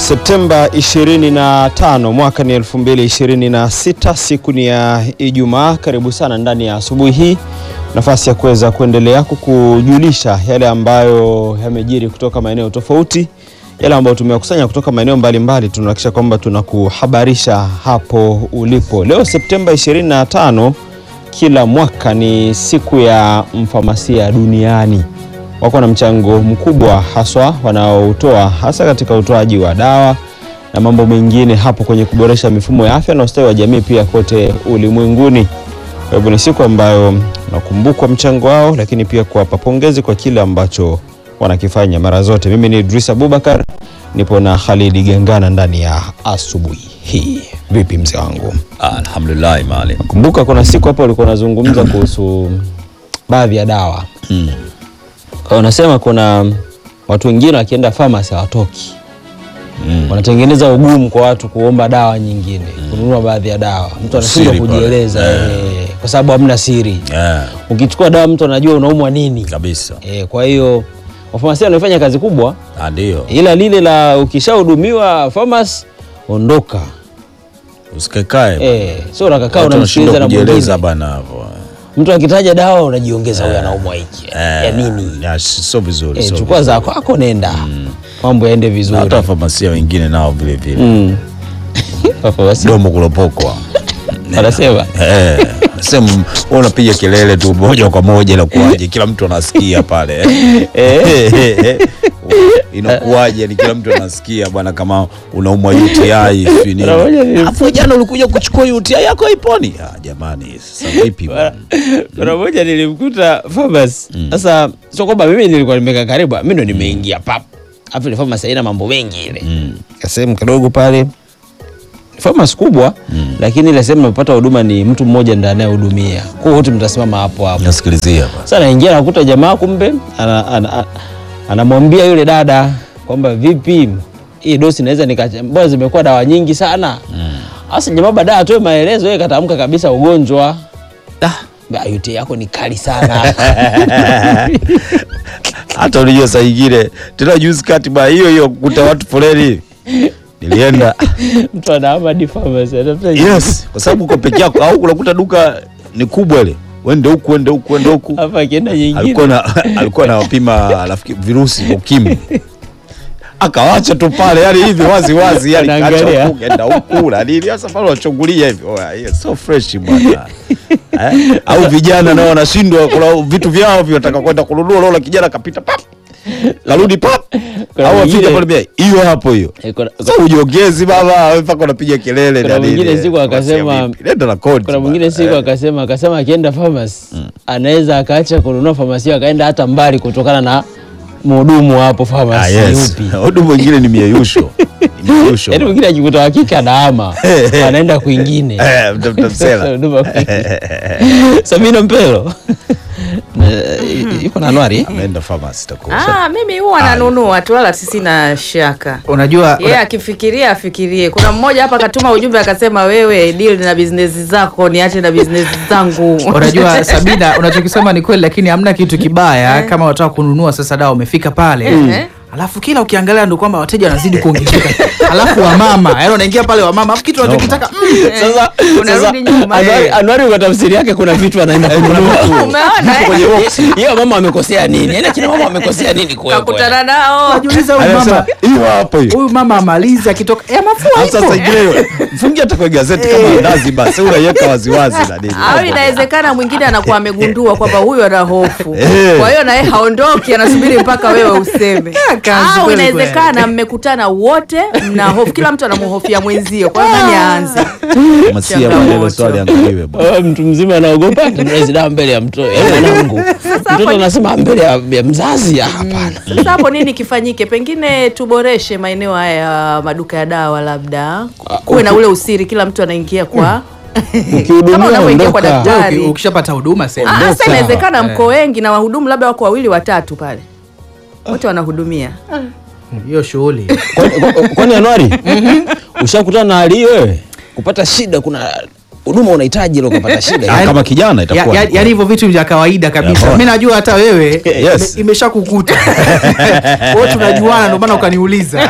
Septemba 25 mwaka ni 2026, siku ni ya Ijumaa. Karibu sana ndani ya asubuhi hii, nafasi ya kuweza kuendelea kukujulisha yale ambayo yamejiri kutoka maeneo tofauti, yale ambayo tumekusanya kutoka maeneo mbalimbali. Tunahakikisha kwamba tunakuhabarisha hapo ulipo. Leo Septemba 25, kila mwaka ni siku ya mfamasia duniani wako na mchango mkubwa haswa wanaotoa hasa katika utoaji wa dawa na mambo mengine hapo kwenye kuboresha mifumo ya afya na ustawi wa jamii pia kote ulimwenguni. Kwa hivyo ni siku ambayo nakumbukwa mchango wao, lakini pia kuwapa pongezi kwa kile ambacho wanakifanya mara zote. Mimi ni Idris Abubakar, nipo na Khalidi Gengana ndani ya asubuhi hii. Vipi mzee wangu? Alhamdulillah maalim. Kumbuka kuna siku hapo ulikuwa unazungumza kuhusu baadhi ya dawa Mm. Kwa unasema kuna watu wengine wakienda famasi hawatoki, Mm. wanatengeneza ugumu kwa watu kuomba dawa nyingine, kununua baadhi ya dawa. Mtu anashindwa Siri pale. kujieleza Eh. eh, kwa sababu hamna siri. Yeah, Ukichukua dawa mtu anajua unaumwa nini kabisa. eh, kwa hiyo wafamasia wanafanya kazi kubwa, Ah, Ndio. ila lile la ukishahudumiwa famasi ondoka, Usikekae. eh, sio unakaa Watu unamsikiliza wanashindwa na kujieleza mwingine. bana hapo. Mtu akitaja dawa unajiongeza, huyu anaumwa hiki Eh, ya nini? ya, sio vizuri. Eh, sio chukua vizuri. za kwako, nenda mambo yaende Na vizuri. hata wafamasia wengine nao vile vile. Mm. Wafamasia Domo kulopokwa. wanasema Eh, sema wewe unapiga kelele tu moja kwa moja inakuwaje? Kila mtu anasikia pale. Eh. Inakuwaje? Ni kila mtu anasikia bwana, kama unaumwa UTI sio nini. Mara moja nili- Afu jana ulikuja kuchukua UTI yako iponi? Ah, jamani, sasa vipi bwana? mara moja nilimkuta famasi. Sasa sio kwamba mimi nilikuwa nimekaa karibu, mimi ndo nimeingia pap, afu ile famasi haina mambo mengi ile Mm. kasehemu kidogo pale, famasi kubwa lakini ile sehemu napata huduma ni mtu mmoja ndiye anayehudumia, kwa hiyo wote mtasimama hapo hapo. Nasikilizia bwana. Sasa naingia nakuta jamaa kumbe ana- ana- ana- anamwambia yule dada kwamba vipi, hii dosi naweza nikacha, mbona zimekuwa dawa nyingi sana. Sasa jamaa baadaye atoe maelezo, yeye katamka kabisa ugonjwa Ah, UTI yako ni kali sana. hata unajua saa ingine tena juzi kati ba hiyo hiyo kukuta watu foleni nilienda Mtu anahama hadi pharmacy, anatafuta yes kwa sababu uko peke yako au unakuta duka ni kubwa ile wende huku wende huku wende huku hapa akienda nyingine. alikuwa na alikuwa anawapima rafiki virusi vya ukimwi akawacha tu pale yani hivi wazi wazi yani Anaangalia. kacha huku kenda huku na nini sasa pale wachungulia hivi oh, yeah, so fresh bwana eh? au vijana nao wanashindwa kuna vitu vyao vinataka kwenda kununua lola kijana kapita pap karudi pap Kuna au mwingine- afika pale bia hiyo hapo hiyo Eh, kuna- sasa ujiongezi baba wewe mpaka unapiga kelele Kuna na nini mwingine siku Unasema akasema- vipi? nenda na kodi Kuna mwingine bwana. siku Eh. akasema akasema akienda pharmacy anaweza akaacha kununua pharmacy akaenda hata mbali kutokana na mhudumu hapo Ah, pharmacy yes. yupi. Hudu mwingine ni mieyusho. Ni mieyusho. Yaani mwingine akikuta wa kike anaama anaenda kwingine. Eh, mtafuta msela. Huduma kwingine. Sabina Mpelo Eh, yuko na Anwari eh? Ameenda pharmacy takuwa. Ah, mimi huwa nanunua tu wala sina shaka. Unajua Yeye akifikiria afikirie. Kuna mmoja hapa akatuma ujumbe akasema, wewe deal na business zako, niache na business zangu. unajua Sabina, unachokisema ni kweli, lakini hamna kitu kibaya kama wataka kununua sasa dawa, umefika pale Eh. alafu kila ukiangalia ndo kwamba wateja wanazidi kuongezeka, alafu wamama, yaani unaingia pale wamama, alafu kitu unachokitaka mm, Sasa Unarudi sasa, nyuma, Anwari, eh. Anwari kwa tafsiri yake kuna vitu anaenda kununua. Umeona eh? Hiyo mama amekosea nini? Yaani kina mama amekosea nini kuwepo? Kakutana nao. najiuliza huyu Anasema mama hiyo hapo hiyo. huyu mama amalizi akitoka ya mafua Hapo Sasa ipo. ingine mfungie hata kwa gazeti kama ndazi basi unaiweka waziwazi na nini. Au inawezekana mwingine anakuwa amegundua kwamba huyu ana hofu, Eh. kwa hiyo naye haondoki, anasubiri mpaka wewe useme. kazi Au kweli inawezekana mmekutana wote, mna hofu, kila mtu anamhofia mwenzio, kwa hiyo nani aanze? Masia Changamoto. maneno swali angaliwe bwana. Wewe mtu mzima anaogopa hizi dawa mbele ya mtoto ya mwanangu. Mtoto anasema mbele ya, ya mzazi ah, hapana. Sasa hapo nini kifanyike? Pengine tuboreshe maeneo haya ya maduka ya dawa, labda kuwe na ule usiri, kila mtu anaingia kwa Ukihudumiwa kama unavyoingia kwa ondoka. daktari. Uki- ukishapata huduma sema Ah, Sasa Ondoka. inawezekana Eh. mko wengi na wahudumu labda wako wawili watatu pale, wote wanahudumia. hiyo shughuli Kwani- kwani Anwari? Ushakutana na hali hiyo wewe? Kupata shida kuna huduma unahitaji ile ukapata shida Ah, kama kijana Ya- itakuwa ya- ni yaani hivyo vitu vya kawaida kabisa Yeah, mi najua hata wewe Yes. ime- imeshakukuta kwao tunajuana ndio maana ukaniuliza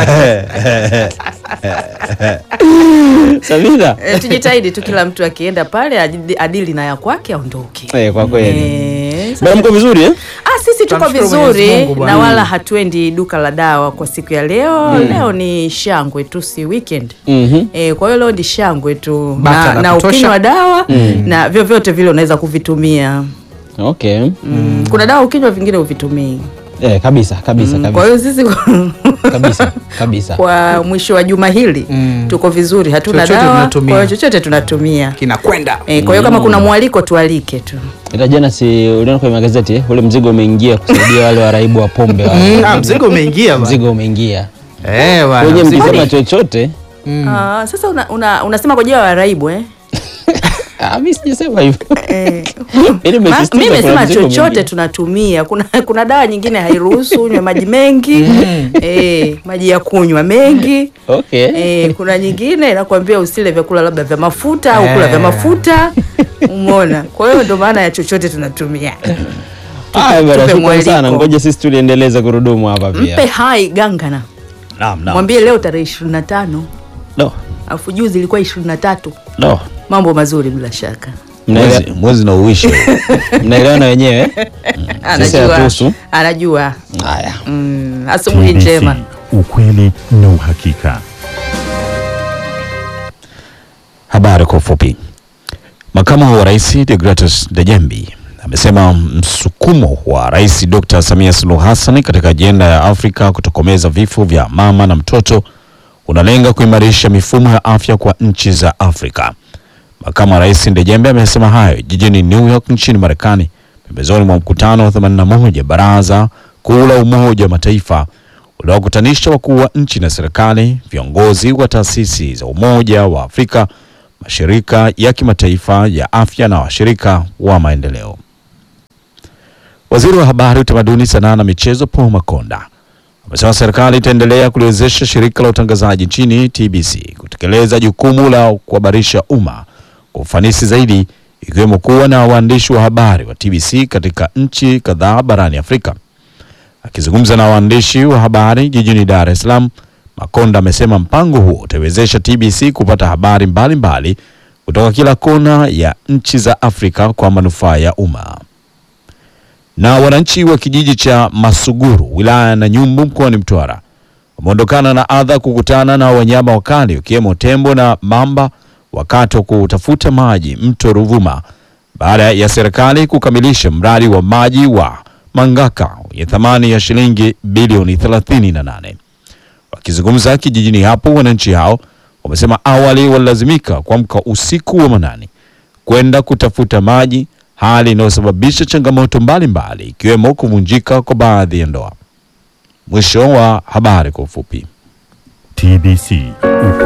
Sabina E, tujitahidi tu kila mtu akienda pale adili- adili na ya kwake aondoke. eh, kwa kweli Eh, bwana mko vizuri eh? Ah, sisi tuko Tunamshukuru Mwenyezi vizuri Mungu bwana. na wala hatuendi duka la dawa kwa siku ya leo. Leo ni shangwe tu, si weekend. Mhm. E, kwa hiyo leo ni shangwe tu Bata na, la na kutosha. ukinywa dawa na vyovyote vile unaweza kuvitumia. okay Mm, kuna dawa ukinywa vingine uvitumii. eh, kabisa kabisa Kwa kabisa hiyo sisi kabisa kabisa kwa mwisho wa juma hili Mm. tuko vizuri, hatuna Chochote dawa, tunatumia. kwa hiyo chochote tunatumia. kinakwenda E, kwa hiyo kama kuna mwaliko tualike tu. ila jana si uliona kwenye magazeti eh? ule mzigo umeingia kusaidia wale waraibu wa pombe wale. Mm, ah, mzigo umeingia bwana. mzigo umeingia Eh, bwana, kwenye mzigo- mkisema chochote Ah, sasa una, una, unasema kwa ajili ya waraibu eh? ah, mi sijasema hivyo Eh, Ili Ma- umesisitiza mi kuna nimesema mzigo chochote umeingia. tunatumia. Kuna, kuna dawa nyingine hairuhusu unywe maji mengi eh, maji ya kunywa mengi okay eh, kuna nyingine inakwambia usile vyakula labda vya mafuta au kula vya Eh. mafuta umeona. Kwa hiyo ndo maana ya chochote tunatumia. Haya bwana, tupe shukrani mwaliko. sana, ngoja sisi tuliendeleze gurudumu hapa Mpe pia. hai gangana, Naam, naam. mwambie leo tarehe ishirini na tano No, alafu juzi ilikuwa ishirini na tatu no. mambo mazuri bila shaka. Mwezi, Mnaele- mwezi na uishe Mnaelewana wenyewe? Sisi Anajua, hatuhusu. anajua. Haya. Mm, asubuhi TBC, njema. ukweli na uhakika. Habari kwa ufupi. Makamu wa Rais Deogratius Dejembi amesema msukumo wa Rais Dr. Samia Suluhu Hassan katika ajenda ya Afrika kutokomeza vifo vya mama na mtoto unalenga kuimarisha mifumo ya afya kwa nchi za Afrika. Makamu wa Rais Dejembe amesema hayo jijini New York nchini Marekani pembezoni mwa mkutano wa 81 Baraza Kuu la Umoja wa Mataifa uliowakutanisha wakuu wa nchi na serikali, viongozi wa taasisi za Umoja wa Afrika, mashirika ya kimataifa ya afya na washirika wa maendeleo. Waziri wa Habari, Utamaduni, Sanaa na Michezo Paul Makonda amesema serikali itaendelea kuliwezesha shirika la utangazaji nchini TBC kutekeleza jukumu la kuhabarisha umma kwa ufanisi zaidi, ikiwemo kuwa na waandishi wa habari wa TBC katika nchi kadhaa barani Afrika. Akizungumza na waandishi wa habari jijini Dar es Salaam, Makonda amesema mpango huo utaiwezesha TBC kupata habari mbalimbali kutoka kila kona ya nchi za Afrika kwa manufaa ya umma. Na wananchi wa kijiji cha Masuguru wilaya ya Nanyumbu mkoani Mtwara wameondokana na adha kukutana na wanyama wakali wakiwemo tembo na mamba wakati wa kutafuta maji mto Ruvuma baada ya serikali kukamilisha mradi wa maji wa Mangaka wenye thamani ya shilingi bilioni 38. Wakizungumza kijijini hapo, wananchi hao wamesema awali walilazimika kuamka usiku wa manane kwenda kutafuta maji, hali inayosababisha changamoto mbalimbali ikiwemo kuvunjika kwa baadhi ya ndoa. Mwisho wa habari kwa ufupi. TBC,